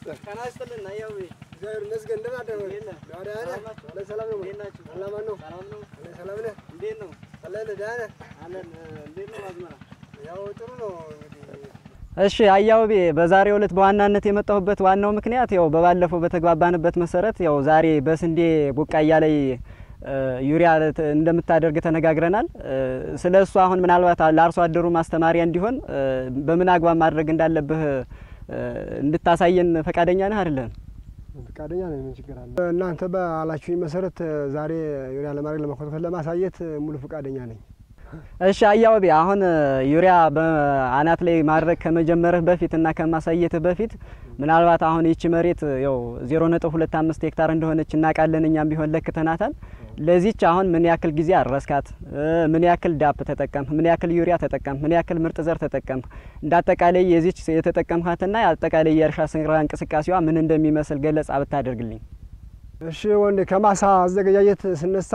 ጤና ይስጥልን አያው እግዚአብሔር ይመስገን። እንደምን አደረህ? እንዴት ነህ? ደህና ነህ? ሰላም ናችሁ? አለ ሰላም ነው። እንዴት ናችሁ? ሰላም ነው። ሰላም ነው አለ ሰላም ነህ? እንዴት ነው አለ ደህና ነህ? አለን እንዴት ነው አዝመራ ያው ጥሩ ነው እንግዲህ እሺ አያውቤ በዛሬው ዕለት በዋናነት የመጣሁበት ዋናው ምክንያት ያው በባለፈው በተግባባንበት መሰረት ያው ዛሬ በስንዴ ቡቃያ ላይ እ ዩሪያ ት- እንደምታደርግ ተነጋግረናል። እ ስለ እሱ አሁን ምናልባት ለአርሶ አደሩ ማስተማሪያ እንዲሆን እ በምን አግባብ ማድረግ እንዳለብህ እ እንድታሳየን ፈቃደኛ ነህ አይደለም? ፈቃደኛ ነኝ። ምን ችግር አለ? እናንተ ባላችሁኝ መሰረት ዛሬ ዩሪያ ለማድረግ ለመኮትኮት ለማሳየት ሙሉ ፈቃደኛ ነኝ። እሺ አያውቤ አሁን ዩሪያ በአናት ላይ ማድረግ ከመጀመርህ በፊት እና ከማሳየትህ በፊት ምናልባት አሁን ይቺ መሬት ያው 0.25 ሄክታር እንደሆነች እናውቃለን። እኛም ቢሆን ለክተናታል። ለዚች አሁን ምን ያክል ጊዜ አረስካት? እ ምን ያክል ዳፕ ተጠቀም? ምን ያክል ዩሪያ ተጠቀም? ምን ያክል ምርጥ ዘር ተጠቀም? እንደ አጠቃላይ የዚች የተጠቀምካትና አጠቃላይ የእርሻ ስራ እንቅስቃሴዋ ምን እንደሚመስል ገለጻ ብታደርግልኝ። እሺ ወንድ ከማሳ አዘገጃጀት ስነሳ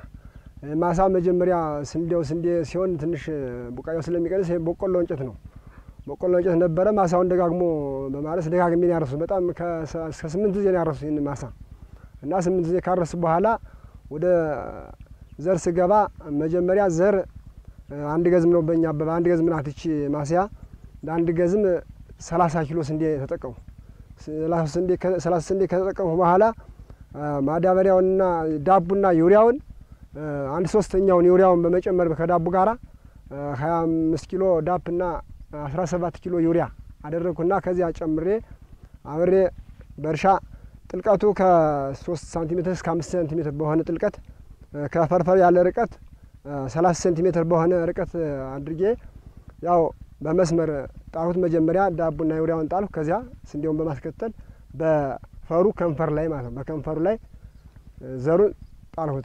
ማሳ መጀመሪያ ስንዴው ስንዴ ሲሆን ትንሽ ቡቃያው ስለሚቀንስ ይሄ በቆሎ እንጨት ነው። በቆሎ እንጨት ነበረ። ማሳውን ደጋግሞ በማረስ ደጋግሜ ነው ያረሱ። በጣም ከሰ- እስከ ስምንት ጊዜ ነው ያረሱ ይህን ማሳ እና ስምንት ጊዜ ካረሱ በኋላ ወደ ዘር ስገባ መጀመሪያ ዘር አንድ ገዝም ነው በእኛ አበባ አንድ ገዝም ናት ይቺ ማስያ ለአንድ ገዝም ሰላሳ ኪሎ ስንዴ ተጠቀሙ። ሰላሳ ስንዴ ከ- ሰላሳ ስንዴ ከተጠቀሙ በኋላ ማዳበሪያውንና ዳቡና ዩሪያውን አ፣ አንድ ሶስተኛውን ዩሪያውን በመጨመር ከዳቡ ጋራ ሀያ አምስት ኪሎ ዳፕና አስራ ሰባት ኪሎ ዩሪያ አደረግኩና ከዚያ ጨምሬ አብሬ በእርሻ ጥልቀቱ ከሶስት ሳንቲሜትር እስከ አምስት ሴንቲሜትር በሆነ ጥልቀት አ፣ ከፈርፈር ያለ ርቀት ሰላሳ ሴንቲሜትር በሆነ ርቀት አድርጌ ያው በመስመር ጣልሁት። መጀመሪያ ዳቡና ዩሪያውን ጣልሁ። ከዚያ ስንዴውን በማስከተል በፈሩ ከንፈር ላይ ማለት ነው በከንፈሩ ላይ ዘሩን ጣልሁት።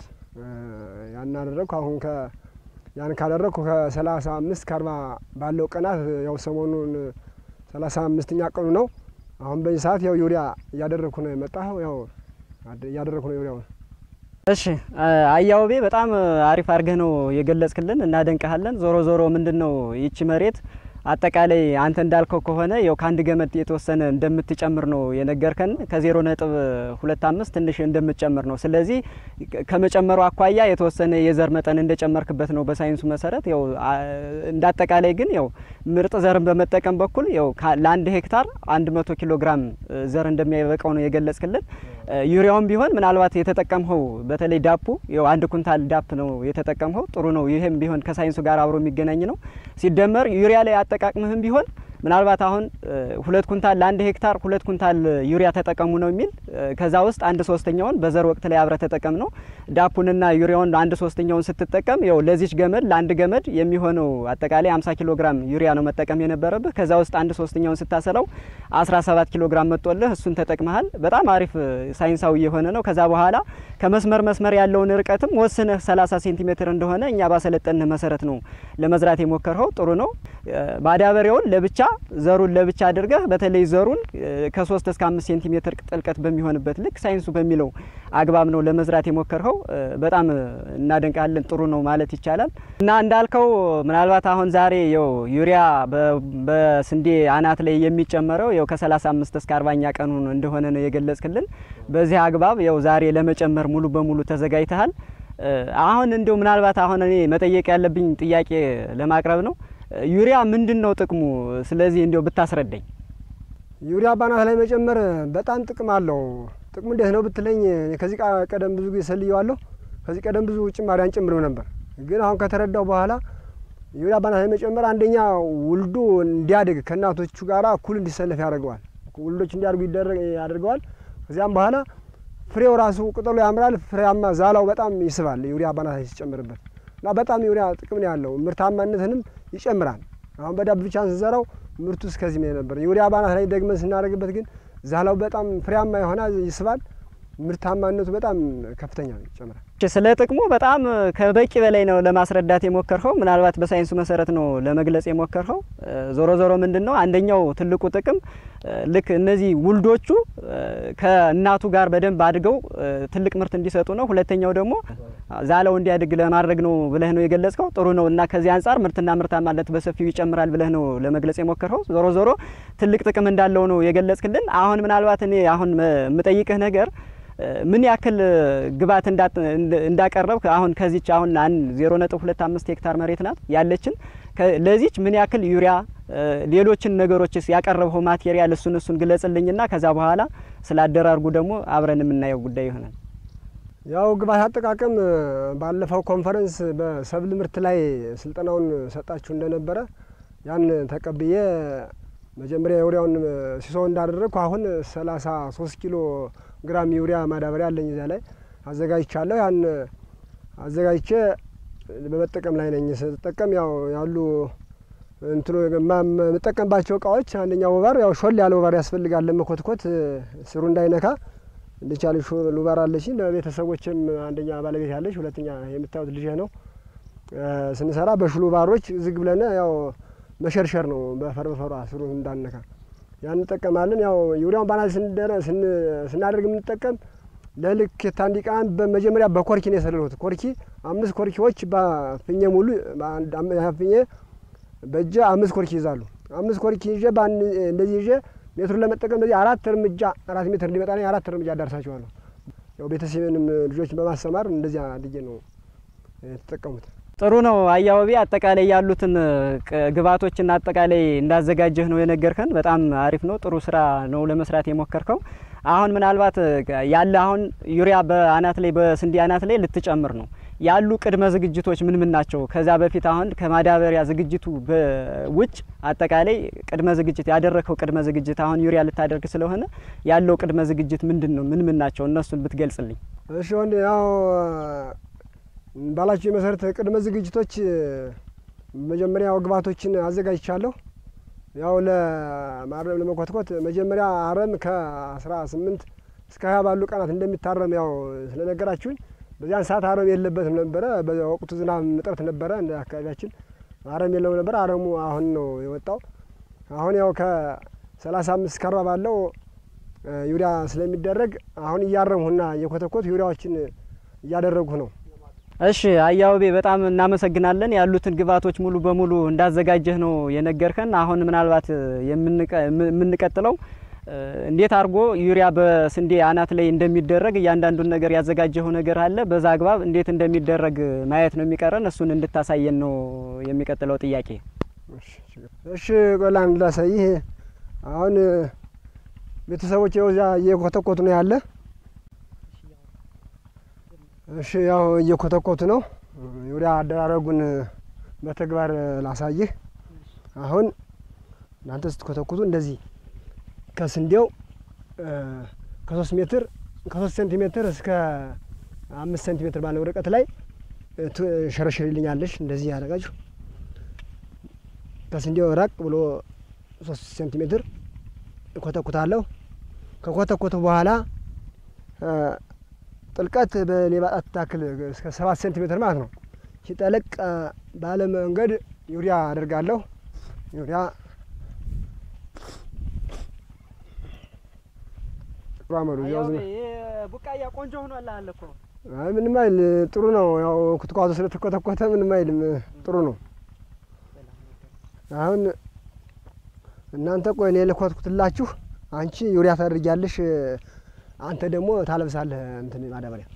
ያን አደረግኩ። አሁን ከ ያን ካደረግኩ ከሰላሳ አምስት ከአርባ ባለው ቀናት ያው ሰሞኑን ሰላሳ አምስተኛ ቀኑ ነው። አሁን በዚህ ሰዓት ያው ዩሪያ እያደረግኩ ነው የመጣሁ ያው አድ- እያደረግኩ ነው ዩሪያውን እሺ አያውቤ በጣም አሪፍ አድርገህ ነው የገለጽክልን፣ እናደንቀሃለን። ዞሮ ዞሮ ምንድን ነው ይቺ መሬት አጠቃላይ አንተ እንዳልከው ከሆነ ያው ከአንድ ገመድ የተወሰነ እንደምትጨምር ነው የነገርከን። ከዜሮ ነጥብ ሁለት አምስት ትንሽ እንደምትጨምር ነው። ስለዚህ ከመጨመሩ አኳያ የተወሰነ የዘር መጠን እንደጨመርክበት ነው በሳይንሱ መሰረት። ያው አ- እንደ አጠቃላይ ግን ያው ምርጥ ዘርን በመጠቀም በኩል ያው ካ- ለአንድ ሄክታር አንድ መቶ ኪሎ ግራም እ, ዘር እንደሚያበቃው ነው የገለጽክልን። እ, ዩሪያውም ቢሆን ምናልባት የተጠቀምኸው በተለይ ዳፑ ያው አንድ ኩንታል ዳፕ ነው የተጠቀምኸው። ጥሩ ነው። ይህም ቢሆን ከሳይንሱ ጋር አብሮ የሚገናኝ ነው። ሲደመር ዩሪያ ላይ አጠቃቅምህም ቢሆን ምናልባት አሁን እ, ሁለት ኩንታል ለአንድ ሄክታር ሁለት ኩንታል ዩሪያ ተጠቀሙ ነው የሚል እ, ከዛ ውስጥ አንድ ሶስተኛውን በዘር ወቅት ላይ አብረ ተጠቀም ነው። ዳፑንና ዩሪያውን አንድ ሶስተኛውን ስትጠቀም ያው ለዚች ገመድ ለአንድ ገመድ የሚሆነው አጠቃላይ 50 ኪሎ ግራም ዩሪያ ነው መጠቀም የነበረብህ። ከዛ ውስጥ አንድ ሶስተኛውን ስታሰለው 17 ኪሎ ግራም መጥቶልህ እሱን ተጠቅመሃል። በጣም አሪፍ እ, ሳይንሳዊ የሆነ ነው። ከዛ በኋላ ከመስመር መስመር ያለውን ርቀትም ወስነህ 30 ሴንቲሜትር እንደሆነ እኛ ባሰለጠንህ መሰረት ነው ለመዝራት የሞከርኸው። ጥሩ ነው። እ, ማዳበሪያውን ለብቻ ዘሩን ለብቻ አድርገህ በተለይ ዘሩን እ, ከ3 እስከ 5 ሴንቲሜትር ጥልቀት በሚሆንበት ልክ ሳይንሱ በሚለው አግባብ ነው ለመዝራት የሞከርኸው። እ, በጣም እ, እናደንቃለን። ጥሩ ነው ማለት ይቻላል። እና እንዳልከው ምናልባት አሁን ዛሬ ያው ዩሪያ በ- በስንዴ አናት ላይ የሚጨመረው ያው ከ35 እስከ 40ኛ ቀኑ እንደሆነ ነው የገለጽክልን። በዚህ አግባብ ያው ዛሬ ለመጨመር ሙሉ በሙሉ ተዘጋጅተሃል። እ, አሁን እንዲሁ ምናልባት አሁን እኔ መጠየቅ ያለብኝ ጥያቄ ለማቅረብ ነው። እ, ዩሪያ ምንድን ነው ጥቅሙ? ስለዚህ እንዲሁ ብታስረዳኝ። ዩሪያ ባናት ላይ መጨመር በጣም ጥቅም አለው። ጥቅሙ እንዴት ነው ብትለኝ እኔ ከዚህ ቃ- ቀደም ብዙ ጊዜ ሰልየዋለሁ። ከዚህ ቀደም ብዙ ጭማሪ አንጨምርም ነበር፣ ግን አሁን ከተረዳው በኋላ ዩሪያ ባናት ላይ መጨመር አንደኛ ውልዱ እንዲያድግ ከእናቶቹ ጋር እኩል እንዲሰለፍ ያደርገዋል። ውልዶች እንዲያድጉ ይደረግ ያደርገዋል። ከዚያም በኋላ ፍሬው ራሱ ቅጠሉ ያምራል፣ ፍሬያማ ዛላው በጣም ይስባል። ዩሪያ ባናት ላይ ሲጨምርበት እና በጣም ዩሪያ ጥቅም ነው ያለው። ምርታማነትንም ይጨምራል። አሁን በዳብ ብቻ ስንዘራው ምርቱ እስከዚህ ነው ነበር። ዩሪያ ባናት ላይ ደግመን ስናደርግበት ግን ዛላው በጣም ፍሬያማ የሆነ ይስባል። ምርታማነቱ በጣም ከፍተኛ ነው፣ ይጨምራል። እሺ፣ ስለ ጥቅሙ በጣም ከበቂ በላይ ነው ለማስረዳት የሞከርኸው። ምናልባት በሳይንሱ መሰረት ነው ለመግለጽ የሞከርኸው። እ፣ ዞሮ ዞሮ ምንድን ነው አንደኛው ትልቁ ጥቅም እ፣ ልክ እነዚህ ውልዶቹ እ፣ ከእናቱ ጋር በደንብ አድገው እ፣ ትልቅ ምርት እንዲሰጡ ነው። ሁለተኛው ደግሞ ዛለው እንዲያድግ ለማድረግ ነው ብለህ ነው የገለጽከው። ጥሩ ነው እና ከዚህ አንጻር ምርትና ምርታማነት በሰፊው ይጨምራል ብለህ ነው ለመግለጽ የሞከርከው። ዞሮ ዞሮ ትልቅ ጥቅም እንዳለው ነው የገለጽክልን። አሁን ምናልባት እኔ አሁን የምጠይቅህ ነገር ምን ያክል ግብዓት እንዳቀረብ አሁን ከዚች አሁን አንድ ዜሮ ነጥብ ሁለት አምስት ሄክታር መሬት ናት ያለችን ለዚች ምን ያክል ዩሪያ ሌሎችን ነገሮችስ ያቀረበው ማቴሪያል እሱን እሱን ግለጽልኝና ከዛ በኋላ ስለ አደራርጉ ደግሞ አብረን የምናየው ጉዳይ ይሆናል። ያው ግብዓት አጠቃቀም ባለፈው ኮንፈረንስ በሰብል ምርት ላይ ስልጠናውን ሰጣችሁ እንደነበረ ያን ተቀብዬ መጀመሪያ የዩሪያውን ሲሶ እንዳደረግኩ አሁን ሰላሳ ሶስት ኪሎ ግራም ዩሪያ ማዳበሪያ አለኝ እዚያ ላይ አዘጋጅቻለሁ። ያን አዘጋጅቼ በመጠቀም ላይ ነኝ። ስጠቀም ያው ያሉ እንትኑ የምጠቀምባቸው እቃዎች አንደኛው ወባር ያው ሾል ያለ ወባር ያስፈልጋል ለመኮትኮት ስሩ እንዳይነካ እንድቻል ሾል ወባር አለች። ለቤተሰቦችም አንደኛ ባለቤት ያለች፣ ሁለተኛ የምታዩት ልጅ ነው። ስንሰራ በሹል ወባሮች ዝግ ብለን ያው መሸርሸር ነው በፈር በፈሯ ስሩ እንዳነካ ያን እንጠቀማለን። ያው ዩሪያውን ባናል ስናደርግ የምንጠቀም ለልኬት አንድ ቀን በመጀመሪያ በኮርኪ ነው የሰለልሁት። ኮርኪ አምስት ኮርኪዎች በፍኜ ሙሉ ፍኜ በእጄ አምስት ኮርኪ ይዛሉ። አምስት ኮርኪ ይዤ በአንድ እንደዚህ ይዤ ሜትሩን ለመጠቀም እንደዚህ አራት እርምጃ አራት ሜትር እንዲመጣ አራት እርምጃ አዳርሳቸዋለሁ። ያው ቤተሰብንም ልጆችን በማሰማር እንደዚያ አድጌ ነው የተጠቀሙት። ጥሩ ነው አያወቢ አጠቃላይ ያሉትን ግብዓቶችና አጠቃላይ እንዳዘጋጀህ ነው የነገርከን። በጣም አሪፍ ነው። ጥሩ ስራ ነው ለመስራት የሞከርከው። አሁን ምናልባት ያለ አሁን ዩሪያ በአናት ላይ በስንዴ አናት ላይ ልትጨምር ነው ያሉ ቅድመ ዝግጅቶች ምን ምን ናቸው? ከዛ በፊት አሁን ከማዳበሪያ ዝግጅቱ ውጭ አጠቃላይ ቅድመ ዝግጅት ያደረግከው ቅድመ ዝግጅት አሁን ዩሪያ ልታደርግ ስለሆነ ያለው ቅድመ ዝግጅት ምንድን ነው? ምን ምን ናቸው? እነሱን ብትገልጽልኝ። እሺ ወንድ ያው ባላችሁ የመሰረት ቅድመ ዝግጅቶች መጀመሪያ ግብዓቶችን አዘጋጅቻለሁ። ያው ለማረም ለመኮትኮት መጀመሪያ አረም ከአስራ ስምንት እስከ ሀያ ባሉ ቀናት እንደሚታረም ያው ስለነገራችሁኝ በዚያን ሰዓት አረም የለበትም ነበረ። በወቅቱ ዝናብ እጥረት ነበረ እንደ አካባቢያችን አረም የለውም ነበር። አረሙ አሁን ነው የወጣው። አሁን ያው ከሰላሳ አምስት ከአርባ ባለው ዩሪያ ስለሚደረግ አሁን እያረምሁና እየኮተኮት ዩሪያዎችን እያደረግሁ ነው። እሺ አያውቤ በጣም እናመሰግናለን። ያሉትን ግብዓቶች ሙሉ በሙሉ እንዳዘጋጀህ ነው የነገርከን። አሁን ምናልባት የምንቀጥለው እንዴት አድርጎ ዩሪያ በስንዴ አናት ላይ እንደሚደረግ እያንዳንዱን ነገር ያዘጋጀው ነገር አለ። በዛ አግባብ እንዴት እንደሚደረግ ማየት ነው የሚቀረን። እሱን እንድታሳየን ነው የሚቀጥለው ጥያቄ። እሺ ቆላን ላሳይህ። አሁን ቤተሰቦች እዚያ እየኮተኮቱ ነው ያለ እሺ ያው እየኮተኮቱ ነው። ዩሪያ አደራረጉን በተግባር ላሳይህ። አሁን እናንተ ስትኮተኩቱ እንደዚህ ከስንዴው ከሶስት ሜትር ከሶስት ሴንቲሜትር እስከ አምስት ሴንቲሜትር ባለው ርቀት ላይ ሸረሽርልኛለሽ። እንደዚህ ያደረጋችሁ ከስንዴው ራቅ ብሎ ሶስት ሴንቲሜትር እኮተኩታለሁ። ከኮተኮቱ በኋላ ጥልቀት በሌባ ጣት ታክል እስከ ሰባት ሴንቲሜትር ማለት ነው። ሲጠለቅ ባለ መንገድ ዩሪያ አደርጋለሁ። ዩሪያ ጥሩ አመሉ ቡቃያ ቆንጆ ሆኗል አለ እኮ። አይ ምንም አይል ጥሩ ነው። ያው ኩትኳቱ ስለተኮተኮተ ምንም አይልም ጥሩ ነው። አሁን እናንተ ቆይ እኔ ልኮትኩትላችሁ፣ አንቺ ዩሪያ ታደርጊያለሽ አንተ ደግሞ ታለብሳለህ እንትን ማዳበሪያ።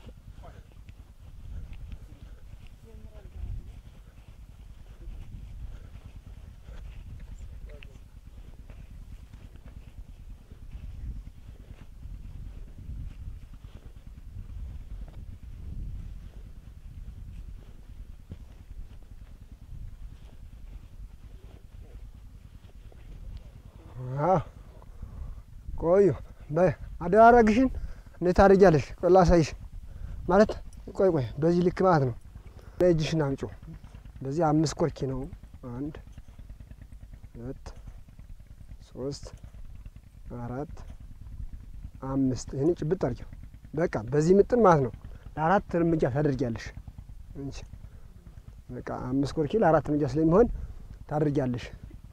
ቆዩ በይ አደራረግሽን እንዴት ታደርጊያለሽ? ቆይ ላሳይሽ። ማለት ቆይ ቆይ በዚህ ልክ ማለት ነው። እጅሽን አምጪው። በዚህ አምስት ኮርኪ ነው። አንድ ሁለት ሶስት አራት አምስት። ይህን ጭብጥ አድርጊው። በቃ በዚህ ምጥን ማለት ነው። ለአራት እርምጃ ታደርጊያለሽ እንጂ በቃ አምስት ኮርኪ ለአራት እርምጃ ስለሚሆን ታደርጊያለሽ።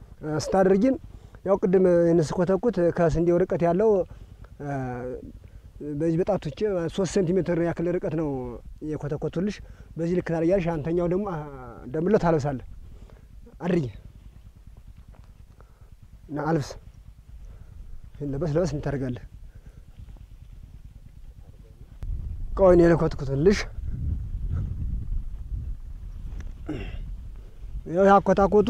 ስታደርጊን ያው ቅድም ይህን ስኮተኩት ከስንዴው ርቀት ያለው በዚህ በጣቶች ሶስት ሴንቲሜትር ያክል ርቀት ነው የኮተኮቱልሽ። በዚህ ልክ ታደርጊያለሽ። አንተኛው ደግሞ ደምሎ ታለብሳለህ። አድርጊ እና አልብስ ለበስ ለበስ እንታደርጋለህ። ቆይ እኔ ልኮትኩትልሽ። ያው ያኮታኮቱ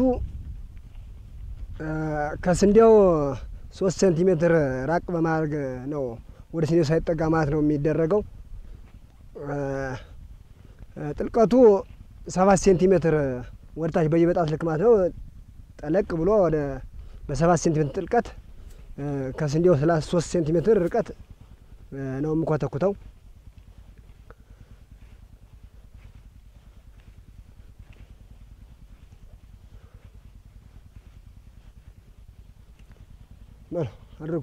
ከስንዴው ሶስት ሴንቲሜትር ራቅ በማድረግ ነው ወደ ስንዴው ሳይጠጋ ማለት ነው የሚደረገው። ጥልቀቱ ሰባት ሴንቲሜትር ወደታች በየበጣት ልክ ማለት ነው። ጠለቅ ብሎ ወደ በሰባት ሴንቲሜትር ጥልቀት ከስንዴው ሰላሳ ሶስት ሴንቲሜትር ርቀት ነው የምኮተኩተው። በሉ አድርጉ።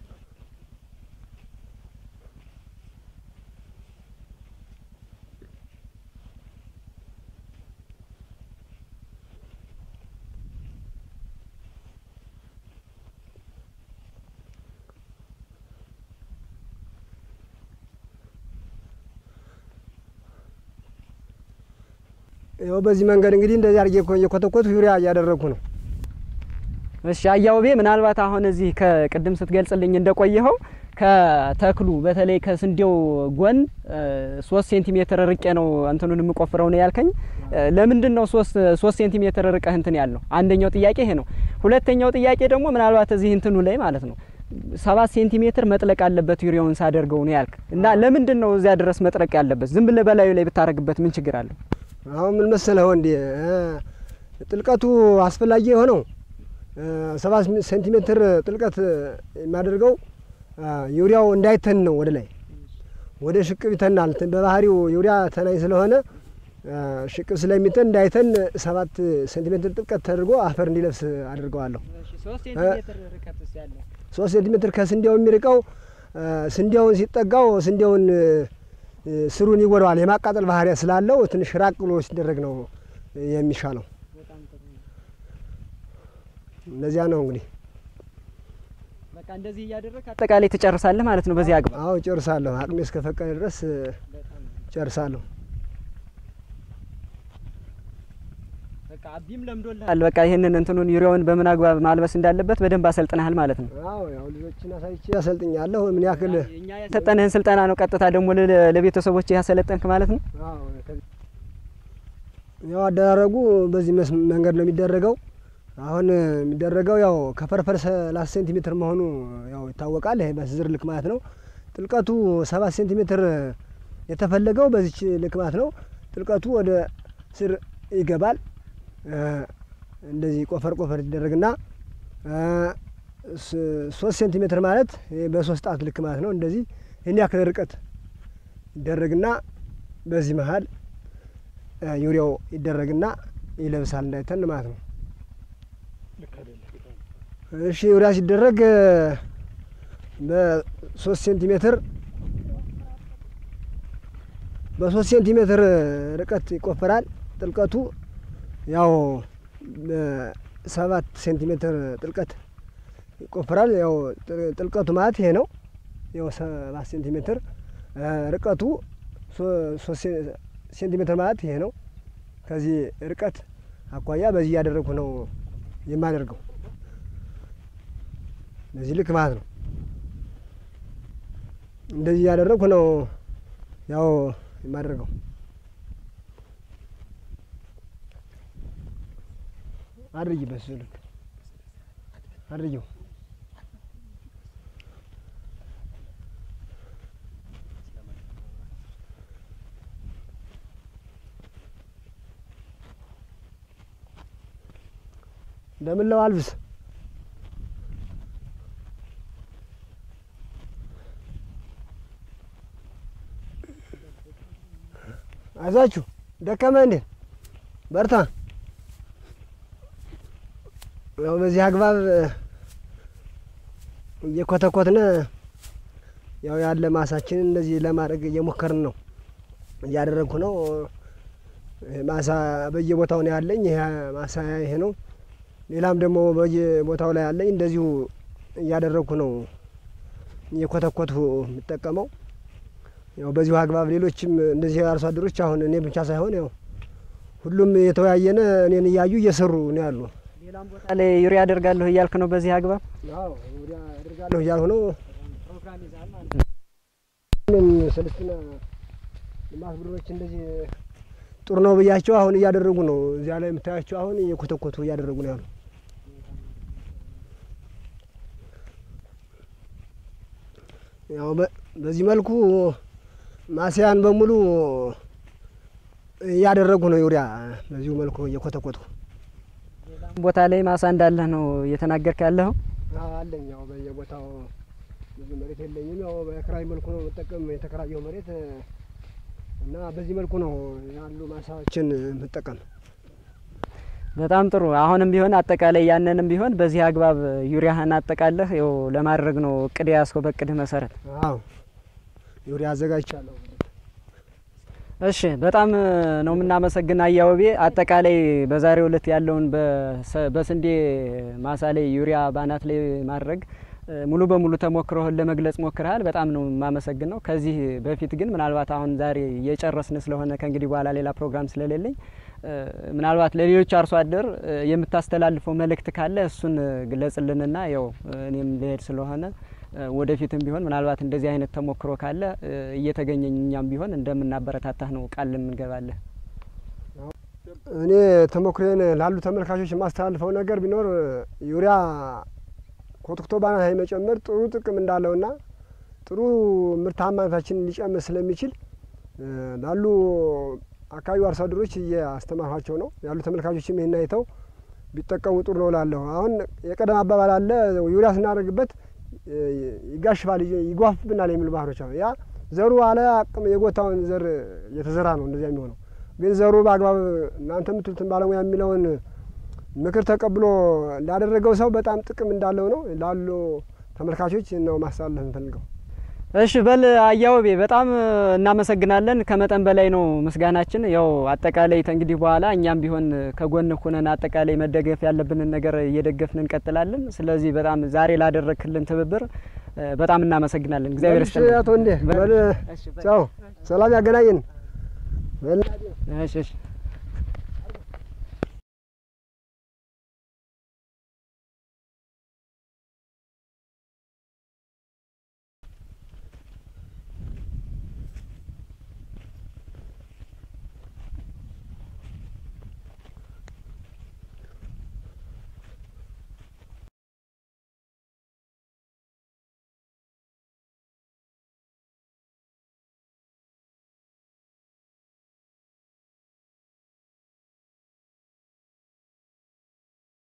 ይኸው በዚህ መንገድ እንግዲህ እንደዚህ አድርጌ እኮ እየኮተኮቱ ዩሪያ እያደረግኩ ነው። እሺ አያውቤ ምናልባት አሁን እዚህ ከቅድም ስትገልጽልኝ እንደቆየኸው ከተክሉ በተለይ ከስንዴው ጎን ሶስት ሴንቲሜትር ርቄ ነው እንትኑን የምቆፍረው ነው ያልከኝ። ለምንድን ነው ሶስት ሶስት ሴንቲሜትር ርቀህ እንትን ያለው? አንደኛው ጥያቄ ይሄ ነው። ሁለተኛው ጥያቄ ደግሞ ምናልባት እዚህ እንትኑ ላይ ማለት ነው ሰባት ሴንቲሜትር መጥለቅ አለበት ዩሪያውን ሳደርገው ነው ያልክ እና ለምንድን ነው እዚያ ድረስ መጥለቅ ያለበት? ዝም ብለህ በላዩ ላይ ብታረግበት ምን ችግር አለው? አሁን ምን መሰለህ ወንዴ ጥልቀቱ አስፈላጊ የሆነው ሰባት ሴንቲሜትር ጥልቀት የማደርገው ዩሪያው እንዳይተን ነው። ወደ ላይ ወደ ሽቅብ ይተናል። በባህሪው ዩሪያ ተናኝ ስለሆነ ሽቅብ ስለሚተን እንዳይተን ሰባት ሴንቲሜትር ጥልቀት ተደርጎ አፈር እንዲለብስ አድርገዋለሁ። ሶስት ሴንቲሜትር ከስንዴው የሚርቀው ስንዴውን ሲጠጋው ስንዴውን ስሩን ይጎዳዋል። የማቃጠል ባህሪያ ስላለው ትንሽ ራቅ ብሎ ሲደረግ ነው የሚሻለው። እንደዚያ ነው እንግዲህ በቃ እንደዚህ እያደረግ አጠቃላይ ትጨርሳለህ ማለት ነው። በዚህ አግባብ አዎ ጨርሳለሁ። አቅሜ እስከፈቀደ ድረስ ጨርሳለሁ። በቃ አቢም ለምዶልሃል። በቃ ይህንን እንትኑን ዩሪያውን በምን አግባብ ማልበስ እንዳለበት በደንብ አሰልጥነሃል ማለት ነው። አዎ ያው ልጆችን አሳይቼ አሰልጥኛለሁ። ምን ያክል እኛ የሰጠንህን ስልጠና ነው ቀጥታ ደግሞ ለቤተሰቦች ያሰለጠንክ ማለት ነው። ያው አደራረጉ በዚህ መንገድ ነው የሚደረገው። አሁን የሚደረገው ያው ከፈርፈር ሰላሳ ሴንቲሜትር መሆኑ ያው ይታወቃል። ይሄ በስዝር ልክ ማለት ነው። ጥልቀቱ ሰባት ሴንቲሜትር የተፈለገው በዚች ልክ ማለት ነው። ጥልቀቱ ወደ ስር ይገባል። እንደዚህ ቆፈር ቆፈር ይደረግና ሶስት ሴንቲሜትር ማለት በሶስት ጣት ልክ ማለት ነው። እንደዚህ ይህን ያክል ርቀት ይደረግና በዚህ መሀል ዩሪያው ይደረግና ይለብሳል እንዳይተን ማለት ነው። እሺ ዩሪያ ሲደረግ በሶስት ሴንቲሜትር በሶስት ሴንቲሜትር ርቀት ይቆፈራል። ጥልቀቱ ያው ሰባት ሴንቲሜትር ጥልቀት ይቆፈራል። ያው ጥልቀቱ ማለት ይሄ ነው። ያው ሰባት ሴንቲሜትር ርቀቱ ሶስት ሴንቲሜትር ማለት ይሄ ነው። ከዚህ ርቀት አኳያ በዚህ እያደረግኩ ነው የማደርገው በዚህ ልክ ማለት ነው። እንደዚህ እያደረግኩ ነው ያው የማደርገው። አድርጊ በሱ ልክ አድርጊው። እንደምለው አልብስ አይዟችሁ ደከመ እንዴ? በርታ። ያው በዚህ አግባብ እየኮተኮትነ ያው ያለ ማሳችንን እንደዚህ ለማድረግ እየሞከርን ነው፣ እያደረግኩ ነው። ማሳ በየቦታው ነው ያለኝ። ይሄ ማሳ ይሄ ነው። ሌላም ደግሞ በየቦታው ላይ ያለኝ እንደዚሁ እያደረግኩ ነው እየኮተኮቱ የምጠቀመው ያው በዚሁ አግባብ ሌሎችም እንደዚህ አርሶ አደሮች አሁን እኔ ብቻ ሳይሆን ያው ሁሉም የተወያየነ እኔን እያዩ እየሰሩ ነው ያሉ። ሌላም ቦታ ላይ ዩሪያ አደርጋለሁ እያልክ ነው በዚህ አግባብ ወዲያ አደርጋለሁ እያልሁ ነው። ስልስትና ልማት ቡድኖች እንደዚህ ጥሩ ነው ብያቸው አሁን እያደረጉ ነው። እዚያ ላይ የምታያቸው አሁን እየኮተኮቱ እያደረጉ ነው ያሉ። ያው በዚህ መልኩ ማስያን በሙሉ እያደረጉ ነው ዩሪያ በዚሁ መልኩ እየኮተኮቱ ቦታ ላይ ማሳ እንዳለህ ነው እየተናገርክ ያለኸው? አለኝ። ያው በየቦታው ብዙ መሬት የለኝም። ያው በክራይ መልኩ ነው የምጠቀም የተከራየው መሬት እና በዚህ መልኩ ነው ያሉ ማሳዎችን የምጠቀም። በጣም ጥሩ። አሁንም ቢሆን አጠቃላይ ያንንም ቢሆን በዚህ አግባብ ዩሪያህን አጠቃለህ ያው ለማድረግ ነው እቅድ ያስከው በእቅድህ መሰረት። አዎ ዩሪያ አዘጋጅቻለሁ። እሺ በጣም ነው የምናመሰግን አያወቤ። አጠቃላይ በዛሬው ዕለት ያለውን በስንዴ ማሳ ላይ ዩሪያ ባናት ላይ ማድረግ ሙሉ በሙሉ ተሞክሮህን ለመግለጽ ሞክረሃል። በጣም ነው የማመሰግነው። ከዚህ በፊት ግን ምናልባት አሁን ዛሬ እየጨረስን ስለሆነ ከእንግዲህ በኋላ ሌላ ፕሮግራም ስለሌለኝ ምናልባት ለሌሎች አርሶ አደር የምታስተላልፈው መልእክት ካለ እሱን ግለጽልንና ያው እኔም ልሄድ ስለሆነ ወደፊትም ቢሆን ምናልባት እንደዚህ አይነት ተሞክሮ ካለ እየተገኘኝ እኛም ቢሆን እንደምናበረታታህ ነው ቃል እንገባለን። እኔ ተሞክሮዬን ላሉ ተመልካቾች የማስተላልፈው ነገር ቢኖር ዩሪያ ኮትኩቶ ባናት ላይ መጨመር ጥሩ ጥቅም እንዳለውና ጥሩ ምርታማነታችን ሊጨምር ስለሚችል ላሉ አካባቢው አርሶ አደሮች እያስተማርኋቸው ነው ያሉ ተመልካቾችም ይህን አይተው ቢጠቀሙ ጥሩ ነው እላለሁ። አሁን የቀደም አባባል አለ ዩሪያ ስናደርግበት ይጋሽባል፣ ይጓፍብናል የሚሉ ባህሮች አሉ። ያ ዘሩ አለ አቅም የጎታውን ዘር እየተዘራ ነው እንደዚያ የሚሆነው። ግን ዘሩ በአግባብ እናንተ የምትሉትን ባለሙያ የሚለውን ምክር ተቀብሎ ላደረገው ሰው በጣም ጥቅም እንዳለው ነው ላሉ ተመልካቾች ነው ማስተላለፍ እንፈልገው። እሺ በል አያወቤ በጣም እናመሰግናለን። ከመጠን በላይ ነው ምስጋናችን። ያው አጠቃላይ እንግዲህ በኋላ እኛም ቢሆን ከጎን ሁነን አጠቃላይ መደገፍ ያለብንን ነገር እየደገፍን እንቀጥላለን። ስለዚህ በጣም ዛሬ ላደረግክልን ትብብር በጣም እናመሰግናለን። እግዚአብሔር ይስጥልን። አቶ እንዴ በል ቻው፣ ሰላም ያገናኘን። እሺ እሺ